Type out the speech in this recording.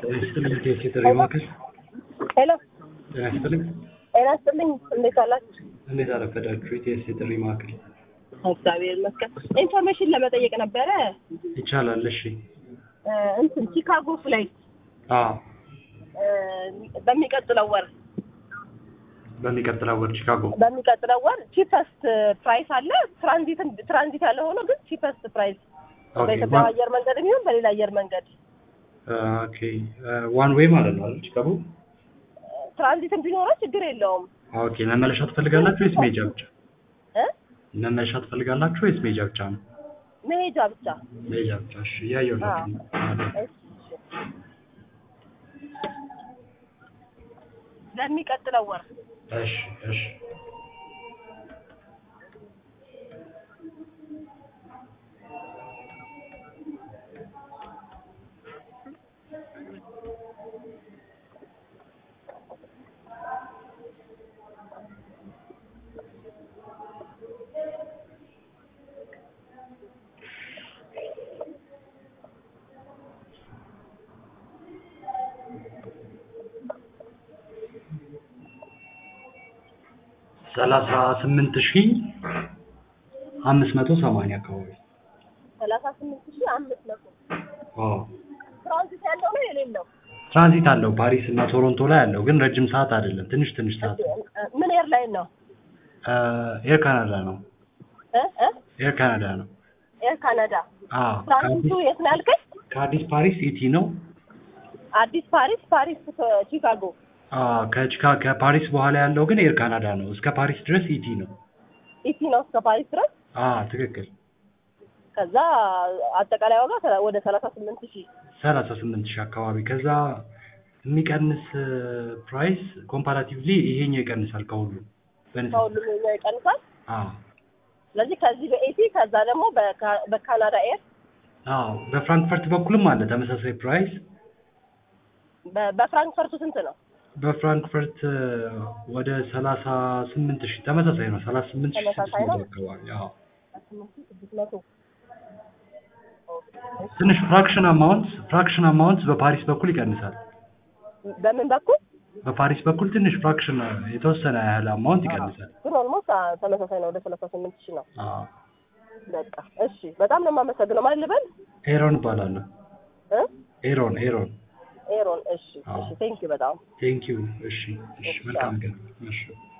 ይስጥልኝ ቴክ የጥሪ ማዕከል ሄሎ ጤና ይስጥልኝ። ጤና ይስጥልኝ። እንዴት አላችሁ? እንዴት አረፈዳችሁ? ኢቲኤስ የጥሪ ማዕከል እግዚአብሔር ይመስገን። ኢንፎርሜሽን ለመጠየቅ ነበረ። ይቻላል። እሺ። እ፣ እንትን ቺካጎ ፍላይት አዎ፣ እ፣ በሚቀጥለው ወር በሚቀጥለው ወር ቺካጎ። በሚቀጥለው ወር ቺፐስት ፕራይስ አለ። ትራንዚት ትራንዚት ያለ ሆኖ ግን ቺፐስት ፕራይስ ኦኬ በኢትዮጵያ አየር መንገድ የሚሆን በሌላ አየር መንገድ ኦኬ ዋን ዌይ ማለት ነው አይደል? ቺካጎ። ትራንዚትን ቢኖረው ችግር የለውም ኦኬ መመለሻ ትፈልጋላችሁ ወይስ ሜጃ ብቻ? እ መመለሻ ትፈልጋላችሁ ወይስ ሜጃ ብቻ ነው? መሄጃ ብቻ። ሜጃ ብቻ። እሺ፣ እያየሁ ነው። አዎ። እሺ፣ እሺ። ለሚቀጥለው ወር እሺ፣ እሺ። ሰላሳ ስምንት ሺህ አምስት መቶ ሰማንያ አካባቢ። ሰላሳ ስምንት ሺህ አምስት መቶ አዎ ትራንዚት ያለው ነው የሌለው? ትራንዚት አለው ፓሪስ እና ቶሮንቶ ላይ አለው፣ ግን ረጅም ሰዓት አይደለም። ትንሽ ትንሽ ሰዓት። ምን ኤርላይን ነው? ኤር ካናዳ ነው። እ እ ኤር ካናዳ ነው። ኤር ካናዳ። አዎ ትራንዚቱ ከአዲስ የት ነው ያልከኝ? ከአዲስ ፓሪስ ኢቲ ነው። አዲስ ፓሪስ፣ ፓሪስ ቺካጎ። አዎ ከቺካ ከፓሪስ በኋላ ያለው ግን ኤር ካናዳ ነው። እስከ ፓሪስ ድረስ ኢቲ ነው። ኢቲ ነው እስከ ፓሪስ ድረስ። አዎ ትክክል። ከዛ አጠቃላይ ዋጋ ሰላ- ወደ ሰላሳ ስምንት ሺህ ሰላሳ ስምንት ሺህ አካባቢ። ከዛ የሚቀንስ ፕራይስ ኮምፓራቲቭሊ ይሄኛው ይቀንሳል ከሁሉ በንጽጽር። ከሁሉም የኛው ይቀንሳል። አዎ ስለዚህ ከዚህ በኤቲ ከዛ ደግሞ በካ- በካናዳ ኤር አዎ በፍራንክፈርት በኩልም አለ ተመሳሳይ ፕራይስ። በ- በፍራንክፈርቱ ስንት ነው? በፍራንክፈርት ወደ ሰላሳ ስምንት ሺህ ተመሳሳይ ነው። ሰላሳ ስምንት ሺህ ስድስት ተመሳሳይ ነው? መቶ አካባቢ። አዎ ስምንት ሺህ ስድስት መቶ ትንሽ ፍራክሽን አማውንት ፍራክሽን አማውንት በፓሪስ በኩል ይቀንሳል። በምን በኩል በፓሪስ በኩል ትንሽ ፍራክሽን የተወሰነ ያህል አማውንት ይቀንሳል። ግን ኦልሞስት ተመሳሳይ ነው። ወደ ሰላሳ ስምንት ሺህ ነው። አዎ በቃ እሺ፣ በጣም ነው የማመሰግነው። ማለት ልበል ኤሮን እባላለሁ። እ ኤሮን ኤሮን። ኤሮን። እሺ፣ አዎ። እሺ፣ ቴንክ ዩ በጣም ቴንክ ዩ። እሺ፣ እሺ፣ መልካም ቀን። እሺ